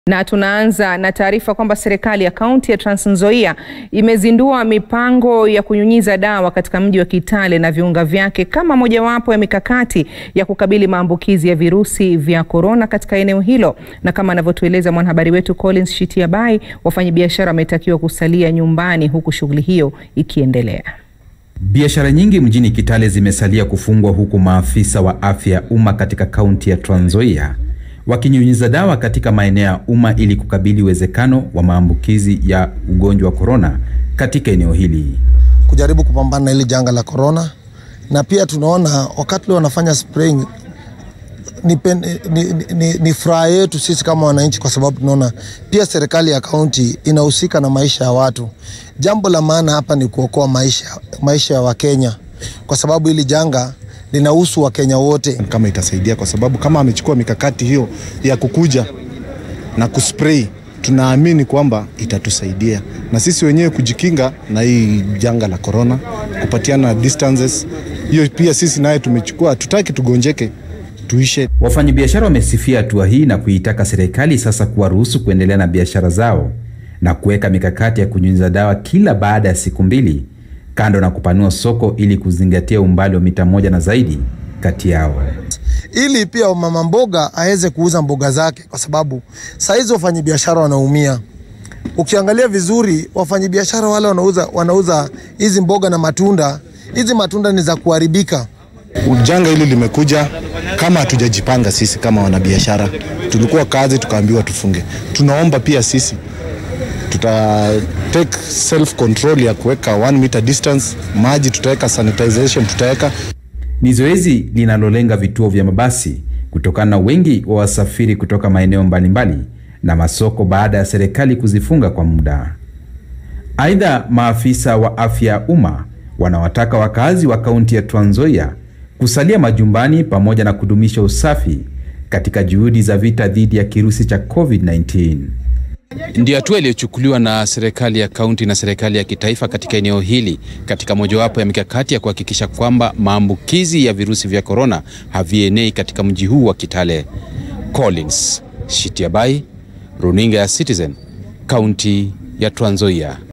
Na tunaanza na taarifa kwamba serikali ya kaunti ya Trans Nzoia imezindua mipango ya kunyunyiza dawa katika mji wa Kitale na viunga vyake kama mojawapo ya mikakati ya kukabili maambukizi ya virusi vya korona katika eneo hilo. Na kama anavyotueleza mwanahabari wetu Collins Shitiabai, wafanyabiashara wametakiwa kusalia nyumbani huku shughuli hiyo ikiendelea. Biashara nyingi mjini Kitale zimesalia kufungwa huku maafisa wa afya ya umma katika kaunti ya Trans Nzoia wakinyunyiza dawa katika maeneo ya umma ili kukabili uwezekano wa maambukizi ya ugonjwa wa korona katika eneo hili. Kujaribu kupambana na hili janga la korona, na pia tunaona wakati leo wanafanya spraying ni, ni, ni, ni, ni furaha yetu sisi kama wananchi, kwa sababu tunaona pia serikali ya kaunti inahusika na maisha ya watu. Jambo la maana hapa ni kuokoa maisha, maisha ya Wakenya kwa sababu hili janga linahusu Wakenya wote. Kama itasaidia kwa sababu kama amechukua mikakati hiyo ya kukuja na kuspray, tunaamini kwamba itatusaidia na sisi wenyewe kujikinga na hii janga la corona, kupatiana distances. Hiyo pia sisi naye tumechukua, tutaki tugonjeke tuishe. Wafanyabiashara wamesifia hatua hii na kuitaka serikali sasa kuwaruhusu kuendelea na biashara zao na kuweka mikakati ya kunyunyiza dawa kila baada ya siku mbili kando na kupanua soko ili kuzingatia umbali wa mita moja na zaidi kati yao, ili pia mama mboga aweze kuuza mboga zake, kwa sababu saa hizi wafanyabiashara wanaumia. Ukiangalia vizuri, wafanyabiashara wale wanauza wanauza hizi mboga na matunda, hizi matunda ni za kuharibika. Janga hili limekuja kama hatujajipanga sisi kama wanabiashara. Tulikuwa kazi tukaambiwa tufunge. Tunaomba pia sisi tuta take self control ya kuweka 1 meter distance, maji tutaweka, sanitization tutaweka. Ni zoezi linalolenga vituo vya mabasi kutokana na wengi wa wasafiri kutoka maeneo mbalimbali na masoko baada ya serikali kuzifunga kwa muda. Aidha, maafisa wa afya ya umma wanawataka wakazi wa kaunti ya Trans Nzoia kusalia majumbani pamoja na kudumisha usafi katika juhudi za vita dhidi ya kirusi cha COVID-19. Ndio hatua iliyochukuliwa na serikali ya kaunti na serikali ya kitaifa katika eneo hili katika mojawapo ya mikakati ya kuhakikisha kwamba maambukizi ya virusi vya korona havienei katika mji huu wa Kitale. Collins Shitiabai, runinga ya Citizen, kaunti ya Trans Nzoia.